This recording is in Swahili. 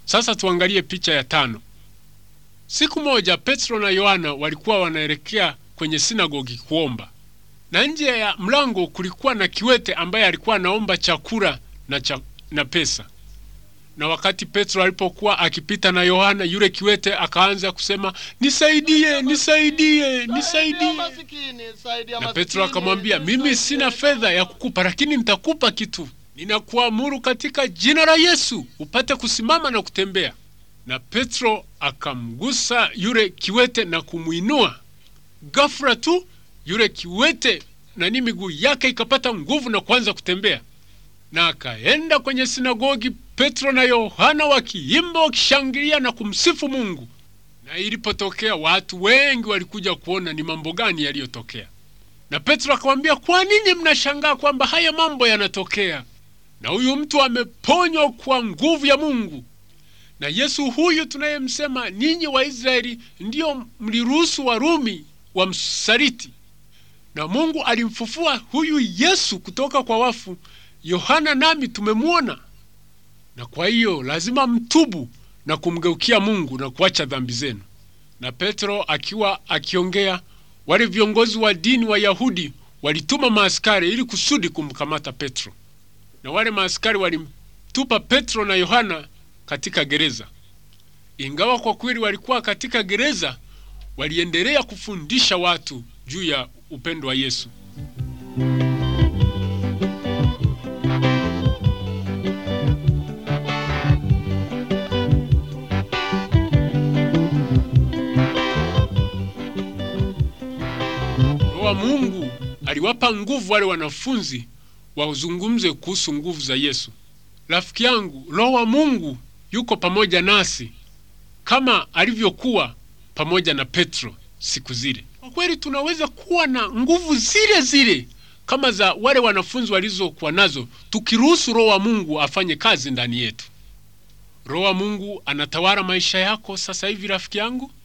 Sasa tuangalie picha ya tano. Siku moja Petro na Yohana walikuwa wanaelekea kwenye sinagogi kuomba, na nje ya mlango kulikuwa na kiwete ambaye alikuwa anaomba chakula na, cha, na pesa. Na wakati Petro alipokuwa akipita na Yohana, yule kiwete akaanza kusema nisaidie, nisaidie, nisaidie. Na Petro akamwambia, mimi sina fedha ya kukupa, lakini nitakupa kitu. Ninakuamuru katika jina la Yesu upate kusimama na kutembea. Na Petro akamgusa yule kiwete na kumwinua. Ghafla tu yule kiwete nani, miguu yake ikapata nguvu na kuanza kutembea, na akaenda kwenye sinagogi, Petro na Yohana wakiimba, wakishangilia na kumsifu Mungu. Na ilipotokea watu wengi walikuja kuona ni mambo gani yaliyotokea. Na Petro akamwambia, kwa nini mnashangaa kwamba haya mambo yanatokea? Na huyu mtu ameponywa kwa nguvu ya Mungu. Na Yesu huyu tunayemsema, ninyi Waisraeli ndiyo mliruhusu Warumi wamsaliti, na Mungu alimfufua huyu Yesu kutoka kwa wafu. Yohana nami tumemwona, na kwa hiyo lazima mtubu na kumgeukia Mungu na kuacha dhambi zenu. Na Petro akiwa akiongea, wale viongozi wa dini wa Yahudi walituma maaskari ili kusudi kumkamata Petro, na wale maaskari walimtupa Petro na Yohana katika gereza. Ingawa kwa kweli walikuwa katika gereza, waliendelea kufundisha watu juu ya upendo wa Yesu. Roho wa Mungu aliwapa nguvu wale wanafunzi wazungumze kuhusu nguvu za Yesu. Rafiki yangu, Roho wa Mungu yuko pamoja nasi kama alivyokuwa pamoja na Petro siku zile. Kwa kweli tunaweza kuwa na nguvu zile zile kama za wale wanafunzi walizokuwa nazo, tukiruhusu Roho wa Mungu afanye kazi ndani yetu. Roho wa Mungu anatawala maisha yako sasa hivi, rafiki yangu.